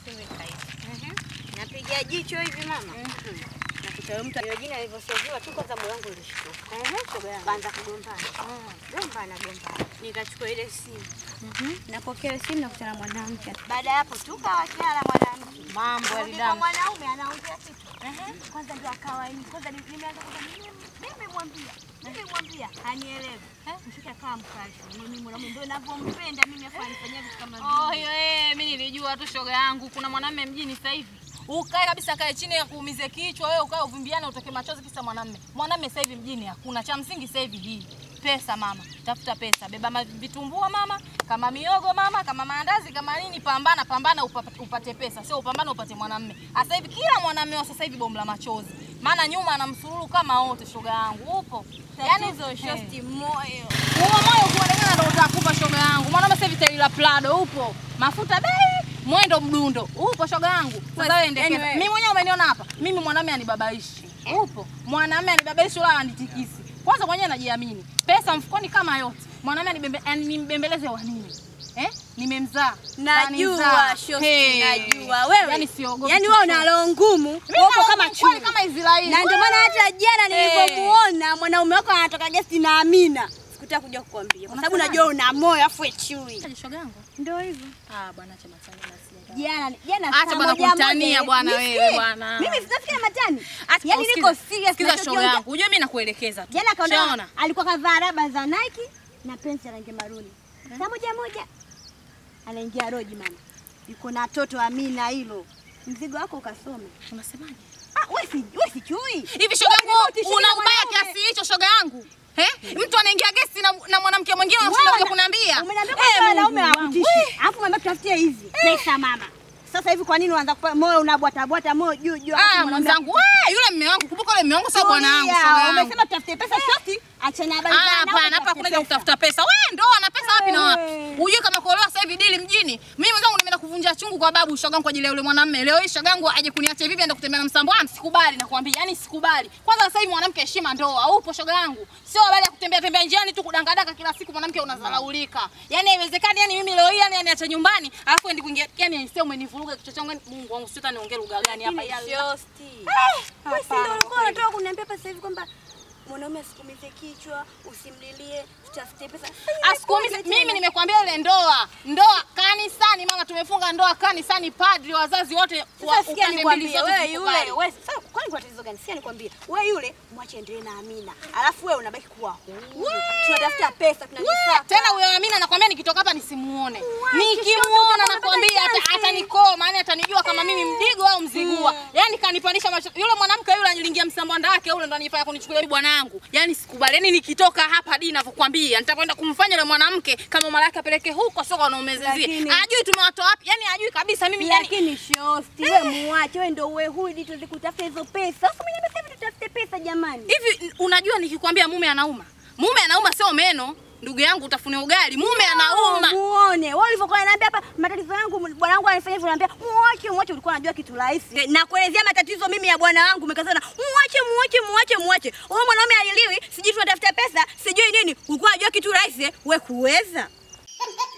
Weka hivi. Ehe. Napiga jicho hivi mama. Nakuta huyo mtu ile jina alivyosoviwa tu kwanza moyo wangu ulishtuka. Ehe, shoga yangu. Kaanza kugombana. Gombana gombana. Nikachukua ile simu. Napokea simu na kutana mwanamke. Baada ya hapo tukawachana na mwanamke. Mambo ya Kwa vidamu. mwanaume anaongea kitu. Kwanza ndio akawa ni kwanza ni- nimeanza kusema mimi nimemwambia. Nimemwambia hanielewi. Mshika kama mkashi. Mimi mwanaume ndio ninavyompenda mimi afa anifanyia vitu kama Oh, hiyo eh, mimi nilijua tu shoga yangu kuna mwanamume mjini sasa hivi. Ukae kabisa kae chini ya kuumize kichwa wewe ukae uvimbiane utoke machozi kisa mwanamume. Mwanamume sasa hivi mjini hakuna. Cha msingi sasa hivi hii. Pesa mama, tafuta pesa. Beba ma- vitumbua mama, kama miogo mama, kama maandazi, kama nini, pambana pambana upate, upate pesa. Sio upambane upate mwanamume. Sasa hivi kila mwanamume wa sasa hivi bomu la machozi. Maana nyuma ana msururu kama wote shoga yangu. Upo. Yaani hizo shosti moyo. huo moyo kuonekana ndo utakupa shoga yangu. Mwanaume sasa hivi tairi la Prado upo. Mafuta bei, mwendo mdundo. Upo shoga yangu. Sasa wewe endekeza. anyway. Mimi mwenyewe umeniona hapa. Mimi mwanaume anibabaishi. Upo. Mwanaume anibabaishi wala anitikisi. Kwanza mwenyewe najiamini. Pesa mfukoni kama yote. Mwanaume anibembe animbembeleze wa nini? Eh? Nimemzaa. Najua Kanizaa. shosti, Hey. najua wewe. Yaani siogopi. Yaani wewe una roho ngumu, Mimi uko na kama roho kweli chui. kama Israeli. Na ndio maana hata jana Hey. nilipomuona mwanaume wako anatoka gesti na Amina, sikutaka kuja kukwambia kwa sababu Unasemaje? najua una moyo afu we chui. Aje shoga yangu. Ndio hivyo. Ah, bwana acha matani na sija. Jana jana Acha saa bwana moja kutania moja, bwana nisikie. wewe bwana. Mimi sitafikia matani. Acha Yaani usikize. niko serious Sikiza shoga nachokiongea. yangu. Unajua mimi nakuelekeza tu. Jana kaona Shaona? alikuwa kavaa raba za Nike na pensi ya rangi maruni. Saa moja moja anaingia roji mama. Yuko na toto Amina hilo. Mzigo wako ukasome. Unasemaje? Ah, wewe si wewe si chui. Hivi shoga yangu Tishia una ubaya mwanaume. kiasi hicho shoga yangu? Eh? Mtu anaingia gesti na, na mwanamke mwingine unashinda Wewe kuja kuniambia. Umeniambia Eh, kwamba wanaume Mungu wangu. hawakutishi. Alafu mama tutafutie hizi. Pesa mama. Sasa hivi kwa nini unaanza kupa moyo unabwata bwata moyo juu juu? alafu Ah, mwanaume mwenzangu, wewe yule mume wangu, kumbuka yule mume wangu sio bwana wangu Tulia, shoga yangu. Umesema tutafute pesa shosti, achana habari Ah, za wanaume, hapana, hapa tutafute kuna pesa. kutafuta pesa. Wewe ndoa na pesa wapi na wapi? Eh. Hujui kama kuolewa sasa hivi dili mjini. Mimi mwenzangu nimeenda kuvunja chungu kwa babu shoga yangu kwa ajili ya yule mwanamume. Leo hii shoga yangu aje kuniacha hivi aende kutembea na msambo wangu. Sikubali nakwambia. Yaani sikubali. Kwanza sasa hivi mwanamke heshima ndoa. Upo shoga yangu. Sio habari ya kutembea tembea njiani tu kudangadaka kila siku mwanamke unadharaulika. Yaani haiwezekani yani mimi leo hii yani aniacha nyumbani alafu endi kuingia yani sio umenivuruga kichwa changu. yani Mungu wangu sio niongee lugha gani hapa ya Shosti. Wewe si ndio ulikuwa unataka kuniambia hapa sasa hivi kwamba mwanaume asikumize kichwa, usimlilie, tutafute pesa. Asikuumize. Mimi nimekwambia ile ndoa, ndoa kanisani, mama, tumefunga ndoa kanisani, padri, wazazi wote wa Sasa sikia upande mbili nikwambie zote wewe tukubali. yule, wewe sasa kwani kwa tatizo gani? Sikia nikwambie. Wewe yule mwache endelee na Amina. Alafu wewe unabaki kuwa huru. Tunatafuta pesa, tunajisaka. Tena huyo Amina nakwambia nikitoka hapa nisimuone. Mwache, Nikimuona shoga, nakwambia utapata ata- chance. atanikoma, yani atanijua kama mimi mdigo au mzigua. Yaani kanipandisha macho. Yule mwanamke yule anilingia msambanda wake yule ndo anifanya kunichukulia mimi bwanangu. Yaani sikubali. Yaani nikitoka hapa hadi ninavyokuambia nitakwenda kumfanya yule mwanamke kama mara yake apeleke huko sio kwa naumezezie. Lakini- Ajui tumewatoa wapi? Yaani ajui kabisa mimi yani Lakini shosti, wewe muache, wewe ndio uwe huru ili tuweze kutafuta hizo pesa. Sasa mwenye amesema hivi tutafute pesa jamani. Hivi unajua nikikwambia mume anauma, mume anauma sio meno, ndugu yangu, utafune ugali. Mume anauma. Muone. Wewe ulivyokuwa unaniambia hapa matatizo yangu bwana wangu anifanya hivyo unaniambia muache muache ulikuwa unajua kitu rahisi. Na kuelezea matatizo mimi ya bwana wangu umekazana muache muache muache muache. Wewe mwanaume aliliwi, sijui tunatafuta pesa, sijui nini. Ulikuwa unajua kitu rahisi, wewe kuweza.